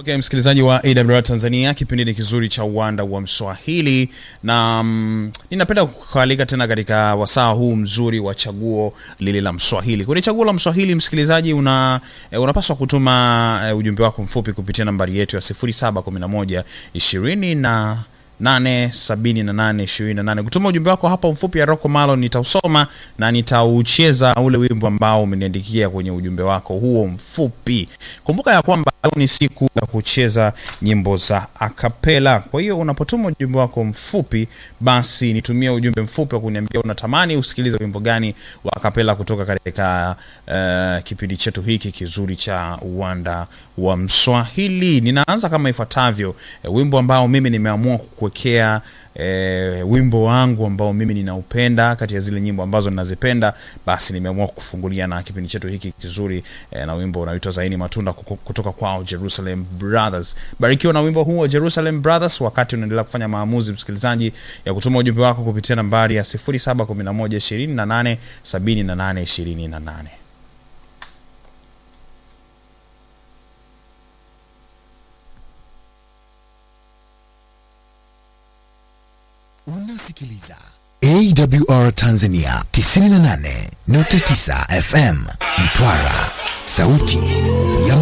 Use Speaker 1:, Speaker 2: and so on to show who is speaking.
Speaker 1: Okay, msikilizaji wa AWR Tanzania, kipindi ni kizuri cha uwanda wa Mswahili na mm, ninapenda kukualika tena katika wasaa huu mzuri wa chaguo lile la Mswahili. Kwenye chaguo la Mswahili, msikilizaji, una eh, unapaswa kutuma eh, ujumbe wako mfupi kupitia nambari yetu ya 0711 20 na 87828 kutuma ujumbe wako hapa mfupi ya Rocco Malo, nitausoma na nitaucheza ule wimbo ambao umeniandikia kwenye ujumbe wako huo mfupi. Kumbuka ya kwamba leo ni siku ya kucheza nyimbo za akapela. Kwa hiyo unapotuma ujumbe wako mfupi, basi nitumie ujumbe mfupi wa kuniambia unatamani usikilize wimbo gani wa akapela kutoka katika uh, kipindi chetu hiki kizuri cha uwanda wa Mswahili. Ninaanza kama ifuatavyo, eh, wimbo ambao mimi nimeamua kukuwekea eh, wimbo wangu ambao mimi ninaupenda kati ya zile nyimbo ambazo ninazipenda, basi nimeamua kufungulia na kipindi chetu hiki kizuri eh, na wimbo unaoitwa Zaini Matunda kuko- kutoka kwao Jerusalem Brothers. Barikiwa na wimbo huu wa Jerusalem Brothers wakati unaendelea kufanya maamuzi, msikilizaji, ya kutuma ujumbe wako kupitia nambari ya 0711 28 78 28.
Speaker 2: Unasikiliza AWR Tanzania 98.9 FM Mtwara, sauti ya